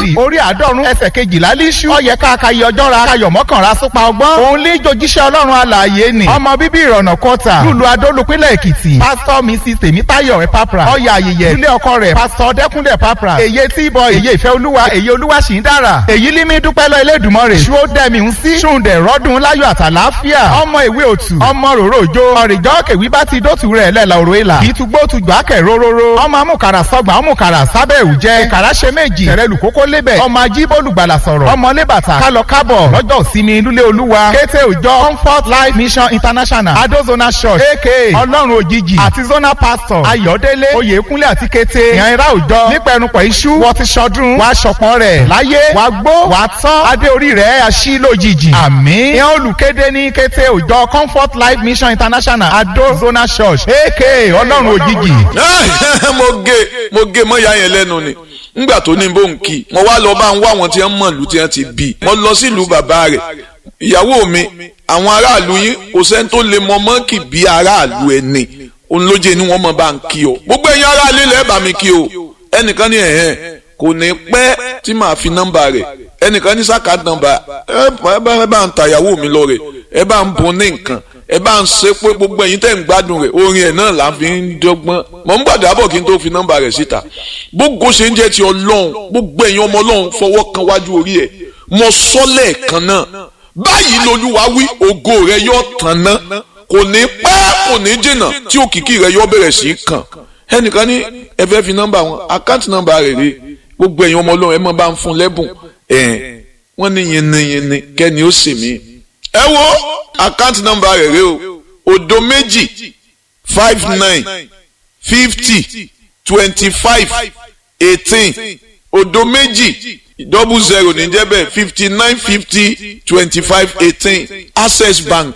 dáfídì orí àádọ́rùn ẹsẹ̀ kejìlá líṣú ọyẹ káàkiri ọjọ́ ra kayọ̀ mọ́kànlá súpa ọgbọ́n òun lè jojíṣẹ́ ọlọ́run alààyè ni ọmọ bíbí ìrọ̀nà kọta lùlù adólùpínlẹ̀ èkìtì pásítọ̀ mrs tèmítáyọ̀ ẹ̀pápra ọyà ayẹyẹ ilé ọkọ rẹ̀ pásítọ̀ dẹ́kúnlẹ̀ pápra èyí tí bọ èyí ìfẹ́ olúwa èyí olúwa sì ń dára èyí límí dúpẹ́ lọ elédùnmọ́rè ṣú ó dẹ́mi ń sí ṣùǹdẹ̀ rọ́dún láyọ̀ àtàláfíà ọmọ ìwé òtù ọmọ ròrò òjò ọ̀rìjọ́ kèwí bá ti dótù rẹ̀ lẹ́la òrò ìlà kì í tugbó tugbà kẹ̀ róróró ọmọ amúkàrà sọgbà ọmúkàrà sábẹ́ òjẹ́ ìkàrà ṣe méjì tẹ̀rẹ̀ lùkókó lébẹ̀ ọmọ ajíbólùgbàlà sọ̀rọ̀ ọmọ lébàtà kálọ kábọ̀ lọ́jọ́ ìsinmi lúlé olúwa kété òjọ comfort life mission international adozona church aka ọlọ́run òjijì àti zona pastor ayọ̀délé oyèkúnlé àti kété ìyànra òjọ nípẹ̀rùpọ̀ iṣu wọ́n ti ṣọdún wàá ṣọpọ̀n rẹ̀ láyé wàá gbó wàá tán adé orí rẹ̀ aṣí lójijì àmín ìyẹn olùkéde ní kété òjọ comfort life mission international adozona church aka ọlọ́run òjijì. mo gé mo gé mọ́yà yẹn lẹ́nu ni ngbà tó ní bó ń kí mo wá lọ bá ń wá àwọn tí wọ́n mọ̀ lù tí wọ́n ti bí mo lọ sílùú bàbá rẹ̀ ìyàwó mi àwọn aráàlú yín kò sẹ́ni tó lè mọ mọ́ǹkì bí aráàlú ẹni òun ló jẹ́ ni wọ́n mọ̀ bá ń kí o gbogbo ẹ̀yin aráàlú ilẹ̀ bá mi kí o ẹnìkan ní ẹ̀hẹ́n kò ní pẹ́ tí màá fi nọ́mbà rẹ̀ ẹnìkan ní sáka nọ́mbà ẹ bá ń ta ìyàwó mi lọ rẹ̀ ẹ bá ń bun ní nǹkan ẹ bá ń ṣe pé gbogbo ẹ̀yin tẹ́ ń gbádùn rẹ̀ orin ẹ̀ náà là ń fi ń dọ́gbọ́n mọ̀ ń gbàdá bọ̀ kí n tó fi nọ́mbà rẹ̀ síta gbogbo ṣe ń jẹ́ ti ọlọ́run gbogbo ẹ̀yin ọmọ ọlọ́run fọwọ́ kan wájú orí ẹ̀ mọ sọ́lẹ̀ kan náà báyìí lolúwa wí ògo rẹ̀ yóò tàn ná kò ní pẹ́ kò ní jìnnà tí òkìkí rẹ̀ yóò bẹ̀rẹ̀ sí í kàn ẹnìkan ní ẹ fẹ́ fi nọ́mbà wọn àkáǹtì nọ́mbà rẹ̀ rè gbogbo ẹ̀yin ọmọ ọlọ́run ẹ mọ̀ bá ń fún lẹ́bùn ẹ̀ wọ́n ní yinniyinni kẹ́ni ó sì mí ẹ wo àkáǹtì nọ́mbà rẹ̀ rè o òdo méjì five nine fifty twenty five eighteen òdo méjì double zero ní jẹ́ bẹ́ẹ̀ fifty nine fifty twenty five eighteen access bank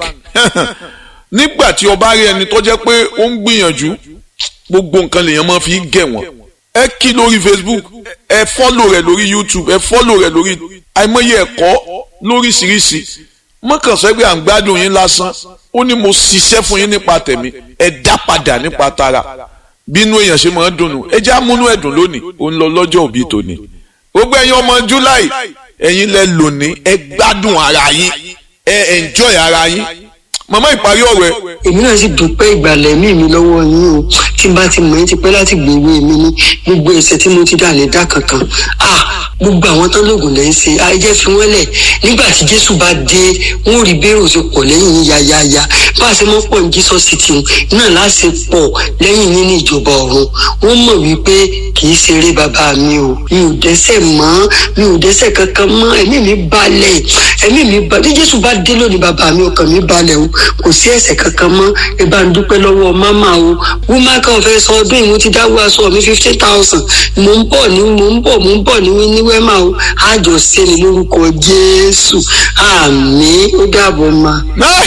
nígbà tí o bá rí ẹni tó jẹ́ pé ó ń gbìyànjú gbogbo nǹkan lèèyàn máa fi gẹ̀ wọ́n ẹ kí lórí facebook ẹ fọ́lò rẹ̀ lórí youtube ẹ fọ́lò rẹ̀ lórí àìmọye ẹ̀kọ́ lóríṣiríṣi mọ́kàn sọ pé à ń gbádùn yín lásán ó ní mo ṣiṣẹ́ fún yín nípa tẹ̀mí ẹ dá padà nípa tara bínú èèyàn ṣe máa ń dùnnú ẹ já múnú ẹ̀dùn lónìí ó ń lọ lọ́jọ́ òbí tòní gbogbo ẹ̀yin ọmọ july ẹ̀yin lẹ lónìí ẹ gbádùn ara yín ẹ enjoy ara yín màmá ìparí ọ̀rọ̀ ẹ. èmi náà sì dúpẹ́ ìgbàlẹ̀ mí mi lọ́wọ́ yín o tí n bá ti mọ̀ ẹ́ ti pẹ́ láti gbèwé mi ní gbogbo ẹ̀ṣẹ̀ tí mo ti dà lè dá kankan ah gbogbo àwọn tán lóògùn lẹ́ ń ṣe ayẹyẹ fi wọ́n lẹ̀ nígbà tí jésù bá dé wọ́n rí bẹ́rù ṣe pọ̀ lẹ́yìn yín yáyáyá bá a ṣe mọ́ pọ̀ ní jesus city náà láṣẹ pọ̀ lẹ́yìn yín ní ìjọba ọ̀run wọ́n mọ̀ wípé kì í ṣeré bàbá mi o mi ò dẹ́ṣẹ̀ mọ́ mi ò dẹ́ṣẹ̀ kankan mọ́ ẹ̀mí mi balẹ̀ ẹ̀mí mi balẹ̀ bí jésù bá dé lónìí bàbá mi ọkàn mi balẹ̀ o kò sí ẹ̀ṣẹ̀ kankan mọ́ ẹ bá ń dúpẹ́ lọ́wọ́ máma o wúmá kan fẹ́ sọ ọdún yìí mo ti dáwọ́ aṣọ mi fifteen thousand mo ń bọ̀ ní mo ń bọ̀ mo ń bọ̀ ní ní wẹ́mà o àjọ sẹ́ni lórúkọ jésù àmì ó dàbọ̀ ma.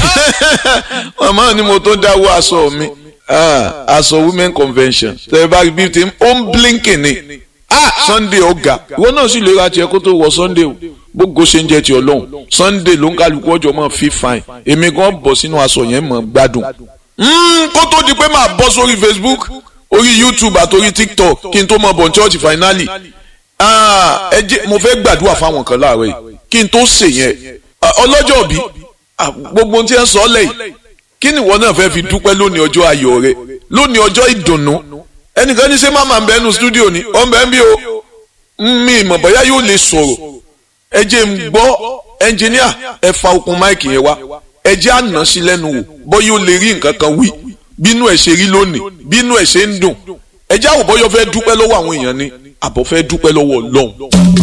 màmá ni mo tó dáwọ́ aṣọ mi aṣọ women convention tẹ̀lé bá rí bí tí ó ń blinking ni sunday ọ̀gá ìwọ náà sì lè ra tiẹ̀ kó tó wọ sunday o gbogbo ṣe ń jẹ ti ọlọ́run sunday ló ń kálukú ọjọ́ mọ́ fi fine èmi gan bọ̀ sínú aṣọ yẹn mọ́ gbádùn. kó tó di pé màá bọ́ sórí facebook orí youtube àti orí tiktok kí n tó mọ bọ̀ church finally ẹ jẹ́ mo fẹ́ gbàdúrà fáwọn kan láàárọ̀ yìí kí n tó ṣe yẹn ọlọ́jọ́ bí gbogbo ohun tí ẹ ń sọ ọ́ lẹ́yìn kí ni ìwọ náà fẹ́ fi dúpẹ́ lónìí ọjọ́ ayọ̀ rẹ lónìí ọjọ́ ìdùnnú ẹnìkan ní ṣé máma ń bẹ nínú studio ni ọ̀ ń bẹ ń bí o mi ìmọ̀ bóyá yóò lè sọ̀rọ̀ ẹ jẹ́ ń gbọ́ ẹnjìníà ẹ fa okùn máìkì yẹn wá ẹ jẹ́ àná sí lẹ́nu wò bóyá ó lè rí nǹkan kan wí bínú ẹ̀ ṣe rí lónìí bínú ẹ̀ ṣe ń dùn ẹ jẹ́ àwòbọ́yọ fẹ́ dúpẹ́ lọ́wọ́ àwọn èèyàn ni àbọ̀ fẹ́ dúpẹ́ lọ́wọ́ ọlọ́run.